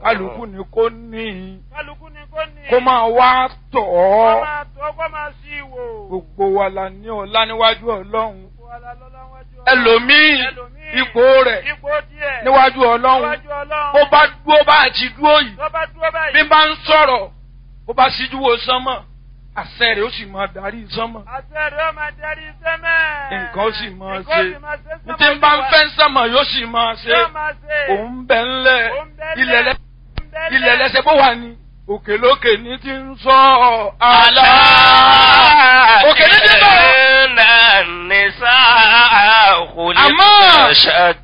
kálukú ni kò ní kálukú ni kò ní. kó máa wá tọ̀ kó ọ́ máa tó kó máa sí ìwò. gbogbo wa la ní ọlá níwájú ọlọ́run Gbogbo wa la lọ́lá wájú Ọlọ́run. ẹlòmíì Ẹlòmíì, ipò rẹ̀ ipò díẹ̀. níwájú ọlọ́run níwájú Ọlọ́run. bó bá dúró bá àti dúró yìí tó bá dúró báyìí. bí bá ń sọ̀rọ̀ bó bá síjú wo sánmọ̀ àṣẹ rẹ̀ ó sì máa darí sánmọ̀ àṣẹ rẹ̀ ó máa darí sẹ́mẹ̀. nǹkan ó sì máa Nǹkan ó ṣe sì máa ṣe ní sẹ́mẹ̀ tí ń bá ń olúwa. fẹ́ sánmọ̀ yóò sì máa ṣe Yóò máa ṣe. òun bẹ̀ ńlẹ̀ Òun bẹ́lẹ̀. ilẹ̀ lẹ́ Òun bẹ́lẹ̀. ilẹ̀ lẹ́sẹ̀ bó wà ní òkè lókè ní ti ń sọ àlá. òkè ní ti bọ̀. إن النساء أما- خلقن